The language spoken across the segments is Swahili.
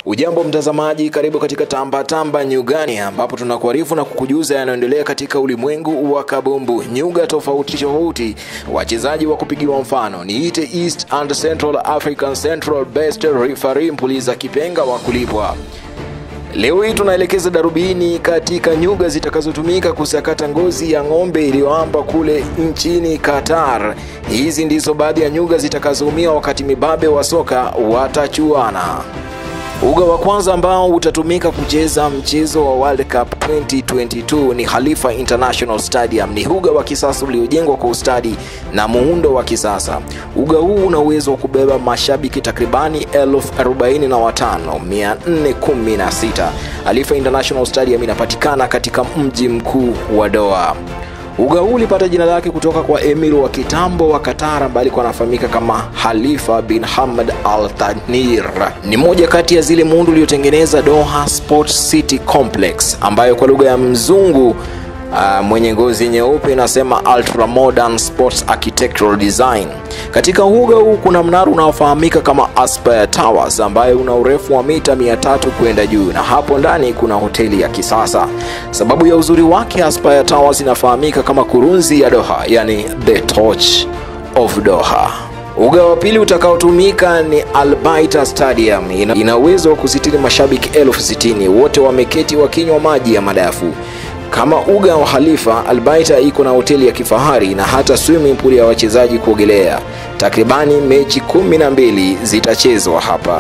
Ujambo mtazamaji, karibu katika Tamba Tamba Nyugani, ambapo tunakuarifu na kukujuza yanayoendelea katika ulimwengu wa kabumbu. Nyuga tofauti tofauti, wachezaji wa kupigiwa mfano niite East and Central African Central Best Referee Mpuliza Kipenga wa kulipwa. Leo hii tunaelekeza darubini katika nyuga zitakazotumika kusakata ngozi ya ng'ombe iliyoamba kule nchini Qatar. Hizi ndizo baadhi ya nyuga zitakazoumia wakati mibabe wa soka watachuana. Uga wa kwanza ambao utatumika kucheza mchezo wa World Cup 2022 ni Khalifa International Stadium. Ni uga wa kisasa uliojengwa kwa ustadi na muundo wa kisasa. Uga huu una uwezo wa kubeba mashabiki takribani elfu arobaini na watano mia nne kumi na sita. Khalifa International Stadium inapatikana katika mji mkuu wa Doha. Uga huu ulipata jina lake kutoka kwa emir wa kitambo wa Qatar ambaye alikuwa anafahamika kama Khalifa bin Hamad Al Thani. Ni moja kati ya zile muundo uliotengeneza Doha Sports City Complex ambayo kwa lugha ya mzungu Uh, mwenye ngozi nyeupe inasema ultra modern sports architectural design. Katika uga huu kuna mnara unaofahamika kama Aspire Towers ambayo una urefu wa mita 300 kwenda juu, na hapo ndani kuna hoteli ya kisasa. Sababu ya uzuri wake, Aspire Towers inafahamika kama kurunzi ya Doha, yani the torch of Doha. Uga wa pili utakaotumika ni Albaita Stadium. Ina, ina uwezo wa kusitiri mashabiki elfu sitini wote wameketi wakinywa maji ya madafu. Kama uga wa Khalifa, Albaita iko na hoteli ya kifahari na hata swimming pool ya wachezaji kuogelea. Takribani mechi kumi na mbili zitachezwa hapa.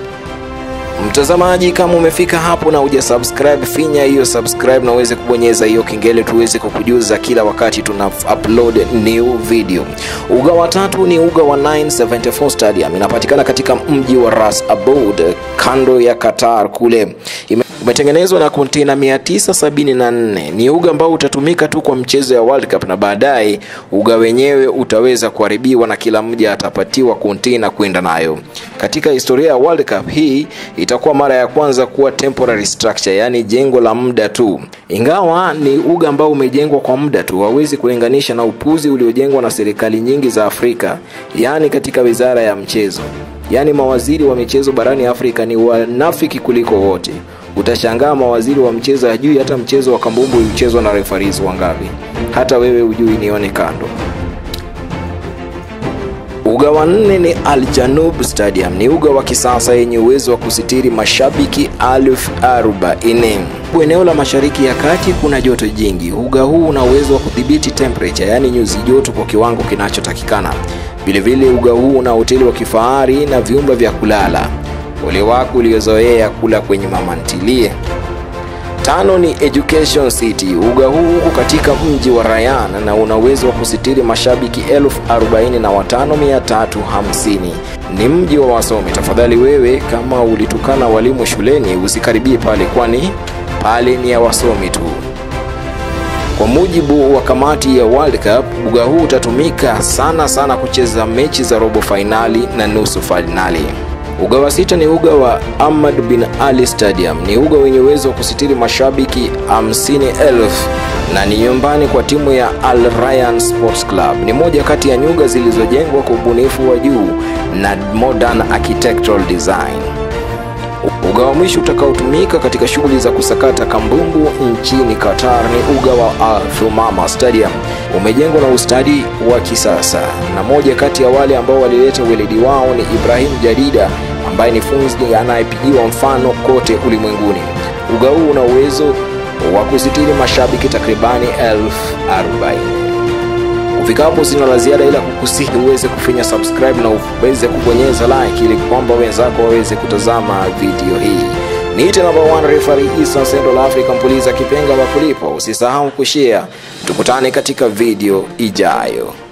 Mtazamaji, kama umefika hapo na huja subscribe, finya hiyo subscribe na uweze kubonyeza hiyo kengele tuweze kukujuza kila wakati tuna upload new video. Uga wa tatu ni uga wa 974 Stadium, inapatikana katika mji wa Ras Aboud kando ya Qatar kule Ime umetengenezwa na kontena 974. Ni uga ambao utatumika tu kwa mchezo ya World Cup na baadaye uga wenyewe utaweza kuharibiwa na kila mmoja atapatiwa kontena kwenda nayo. Katika historia ya World Cup hii itakuwa mara ya kwanza kuwa temporary structure, yaani jengo la muda tu. Ingawa ni uga ambao umejengwa kwa muda tu, hauwezi kulinganisha na upuzi uliojengwa na serikali nyingi za Afrika, yaani katika wizara ya mchezo. Yaani mawaziri wa michezo barani Afrika ni wanafiki kuliko wote. Utashangaa mawaziri wa mchezo hajui hata mchezo wa kambumbu uchezwa na refaris wangapi. Hata wewe ujui, nione kando. Uga wa nne ni Al Janub Stadium. Ni uga wa kisasa yenye uwezo wa kusitiri mashabiki elfu arobaini. Eneo la mashariki ya kati kuna joto jingi. Uga huu una uwezo wa kudhibiti temperature, yaani nyuzi joto kwa kiwango kinachotakikana. Vilevile uga huu una hoteli wa kifahari na vyumba vya kulala. Ole wako uliozoea kula kwenye mama ntilie. Tano ni Education City. Uga huu uko katika mji wa Rayyan na una uwezo wa kusitiri mashabiki elfu arobaini na watano mia tatu hamsini. Ni mji wa wasomi. Tafadhali wewe, kama ulitukana walimu shuleni, usikaribie pale, kwani pale ni ya wasomi tu. Kwa mujibu wa kamati ya World Cup, uga huu utatumika sana sana kucheza mechi za robo fainali na nusu fainali. Uga wa sita ni uga wa Ahmad bin Ali Stadium. Ni uga wenye uwezo wa kusitiri mashabiki hamsini elfu na ni nyumbani kwa timu ya Al Rayyan Sports Club. Ni moja kati ya nyuga zilizojengwa kwa ubunifu wa juu na modern architectural design. Uga wa mwisho utakaotumika katika shughuli za kusakata kambumbu nchini Qatar ni uga wa Al Thumama Stadium. Umejengwa na ustadi wa kisasa, na moja kati ya wale ambao walileta weledi wao ni Ibrahim Jadida ambaye ni funzi anayepigiwa mfano kote ulimwenguni. Uga huu una uwezo wa kusitiri mashabiki takribani elfu arobaini. Kufika hapo sina la ziada ila kukusihi uweze kufinya subscribe na uweze kubonyeza like ili kwamba wenzako waweze kutazama video hii. Niite number one referee Eastern Central Africa Mpuliza Kipenga wa kulipwa. Usisahau kushare. Tukutane katika video ijayo.